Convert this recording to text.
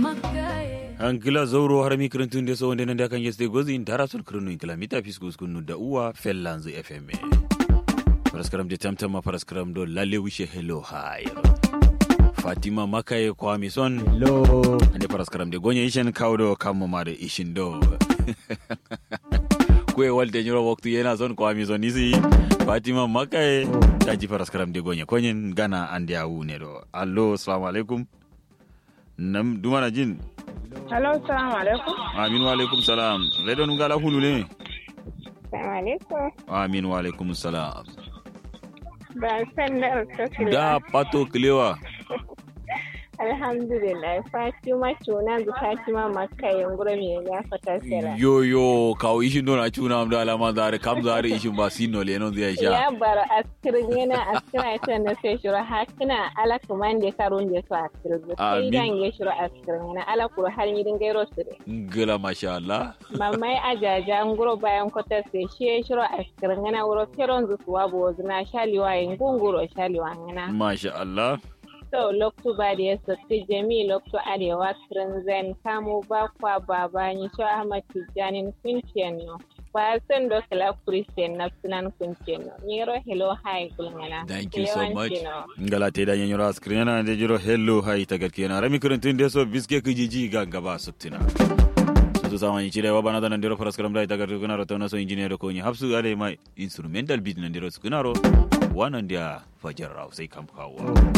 Angila zauro har mi kirintun da so wanda nan da kan yeste gozi in tara sun kirinu in kilomita fiskus kunu da uwa fellanzu FM. Paraskaram de tamtama paraskaram do lale wishe hello hi. Fatima Makaye Kwami son. Hello. Ande paraskaram de gonya ishen kaudo kamo ma da ishin do. Kwe walte nyuro waktu yana son Kwami son isi. Fatima Makaye daji paraskaram de gonya konyen gana ande awu ne do. Allo, assalamu alaikum. Nam dumana jin. Hello, salamu alaikum. Amin wa alaikum salam. Redo nungala hulu ne? Salamu alaikum. Amin wa alaikum salam. Ban san da alkakila. Da pato kilewa. Alhamdulillah, Fatima tuna da Fatima makka yungura me ya fata sera. Yo yo kawo ishin don a cuna am da alama zare kam zare ishin ba sino le non zai sha. Ya bar askirin yana askira ita na sai shura hakina ala kuman da karun da su askirin. Sai Amin. dan ya shura askirin yana ala kuro har yi din gairo su ne. Ngala masha Allah. Mamai ajaja nguro bayan kwata sai shi ya shura askirin yana wuro keron zuwa bo zina shaliwa yin gunguro shaliwa yana. Masha Allah. So, loktu ba da ya sassi jami loktu arewa zen kamo bakwa baba ni sho ahmad tijjani kunciyan no ba san do kala christian na sunan kunciyan no ni ro hello hi kulngana Thank you so much. Ngala te da nyanyura screen na de jiro hello hai ta garki na rami kurintun de so biske kijiji ga gaba suttina. Sutu sama ni chire wabana da ndiro faras karam dai ta garki kuna ro tono so engineer ko ni hapsu ale mai instrumental beat na ndiro skunaro wanan dia fajar rau sai kam kawo.